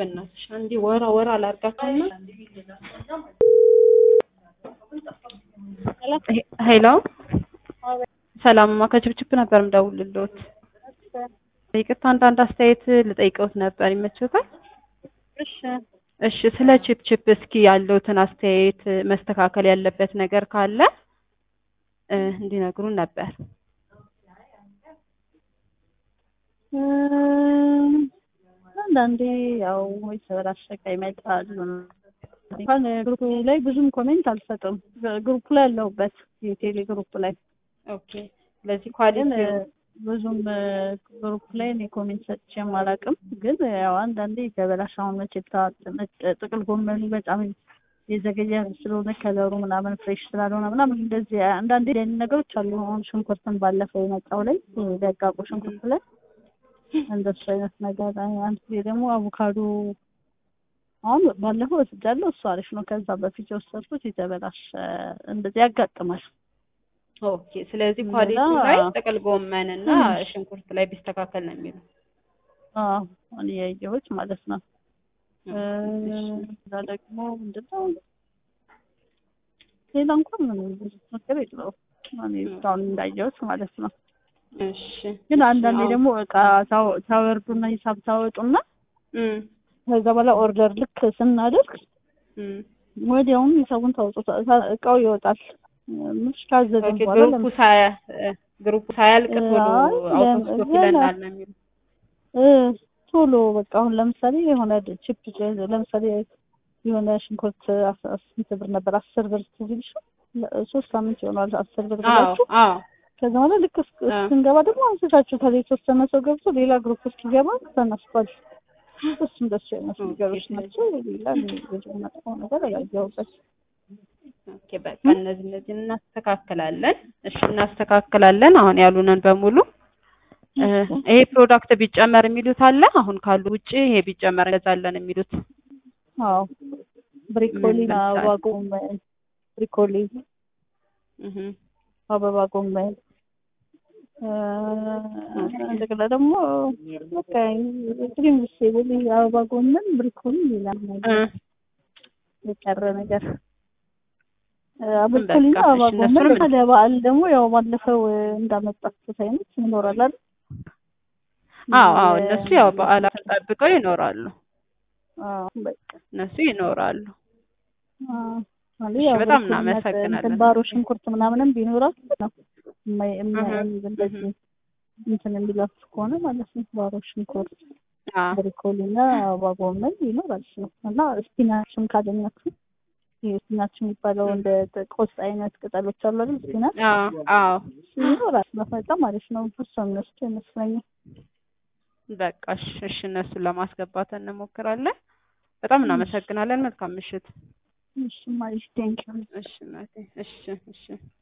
በእናትሽ አንዴ ወራ ወራ አላርጋትና ሄሎ ሰላምማ ከችብችብ ነበር የምደውልልዎት። ይቅርታ አንዳንድ አስተያየት ልጠይቀውት ነበር ይመችዎታል? እሺ እሺ ስለ ችፕችፕ እስኪ ያለውትን አስተያየት መስተካከል ያለበት ነገር ካለ እ እንዲነግሩን ነበር። እም፣ አንዳንዴ ያው የተበላሸ እቃ ይመጣሉ። እንኳን ግሩፕ ላይ ብዙም ኮሜንት አልሰጥም። ግሩፕ ላይ ያለሁበት የቴሌ ግሩፕ ላይ ኦኬ ስለዚህ ግን ኳሊቲ ብዙም ግሩፕ ላይ እኔ ኮሜንት ሰጥቼም አላውቅም። ግን ያው አንዳንዴ የተበላሸ አሁን መቼታ ጥቅል ጎመኑ በጣም የዘገየ ስለሆነ ከለሩ ምናምን ፍሬሽ ስላልሆነ ምናምን እንደዚህ አንዳንዴ አይነት ነገሮች አሉ። አሁን ሽንኩርትን ባለፈው የመጣው ላይ ደቃቁ ሽንኩርት ላይ እንደሱ አይነት ነገር አንድ ጊዜ ደግሞ አቮካዶ አሁን ባለፈው ወስጃለሁ። እሱ አሪፍ ነው። ከዛ በፊት የወሰድኩት የተበላሸ እንደዚህ ያጋጥማል። ኦኬ ስለዚህ እንደዛ- ኳሊቲ ላይ ጥቅል ጎመን እና ሽንኩርት ላይ ቢስተካከል ነው የሚለው። አዎ እኔ ያየሁት ማለት ነው። እ፣ እሺ። እዛ ደግሞ ምንድነው ሌላ እንኳን ምንም ብዙ ነገር የለውም። እኔ እስካሁን እንዳየሁት ማለት ነው። እሺ ግን አንዳንዴ አዎ። ደግሞ እቃ ታው- ታወርዱና ሂሳብ ታወጡና እም፣ ከዛ በኋላ ኦርደር ልክ ስናደርግ እም። ወዲያውኑ ሂሳቡን ታወጡት እቃው ይወጣል። ምሽ ካዘዝን ኦኬ በኋላ ግሩፑ ሳያ እ፣ ግሩፑ ሳያልቅ ቶሎ አይ፣ አውቶስቶክ ገና- ይለናል ነው የሚለው። እ፣ ቶሎ በቃ አሁን ለምሳሌ የሆነ ቺፕ ለምሳሌ የሆነ ሽንኩርት አስ- አስ- ስንት ብር ነበር? አስር ብር ትዝ ይልሻል? ለ- ሶስት ሳምንት ይሆናል አስር ብር አዎ ብላችሁ አዎ ከዛ በኋላ ልክ እስክ- አ። ስንገባ ደግሞ አንስታችሁታል። የተወሰነ ሰው ገብቶ ሌላ ግሩፕ እስኪገባ ተነስቷል። እሱ እንደሱ አይነት ኦኬ፣ ነገሮች ስለዚህ- ናቸው። ሌላ ብዙ መጥፎ ነገር አላየሁበት። ኦኬ በቃ እነዚህ እነዚህን እናስተካክላለን። እሺ እናስተካክላለን። አሁን ያሉንን በሙሉ እ፣ ይሄ ፕሮዳክት ቢጨመር የሚሉት አለ። አሁን ካሉ ውጪ ይሄ ቢጨመር እንገዛለን የሚሉት አዎ ብሪኮሊ፣ ምን ለምሳሌ? አበባ ጎመን፣ ብሪኮሊ፣ እህ አበባ ጎመን እ፣ እንደገና ደግሞ በቃ ክሪም ቬጅቴብል፣ አበባ ጎመን፣ ብሪኮሊ፣ ሌላ ነገር እ፣ የቀረ ነገር ብሪኮሊና በቃ አበባ እሺ፣ ጎመን እነሱንም ለበዓል ደግሞ ያው ባለፈው እንዳመጣችሁት አይነት ይኖራል አይደል? አዎ አዎ እነሱ ያው በዓላት ጠብቀው ይኖራሉ። አዎ በቃ እነሱ ይኖራሉ። አዎ ማለት እሺ፣ ያው በጣም ብሪኮሊና እናመሰግናለን። እንትን ባሮ ሽንኩርት ምናምንም ቢኖራችሁ ነው የማይ- የማ- እህ፣ እንደዚህ እንትን የሚላችሁ ከሆነ ማለት ነው። ባሮ ሽንኩርት አዎ ብሪኮሊና አበባ ጎመን ይኖራል ነው እና ስፒናችም ካገኛችሁ ይሄ ስፒናች የሚባለው እንደ ቆስጣ አይነት ቅጠሎች አሉ አይደል? ስፒናች አዎ አዎ እሱ ይኖራል። በጣም አሪፍ ነው። እሱ እነሱ ይመስለኛል። በቃ እሺ፣ እሺ እነሱን ለማስገባት እንሞክራለን። በጣም እናመሰግናለን። መልካም ምሽት። እሺ ማለት ቴንኪው እሺ እናቴ፣ እሺ እሺ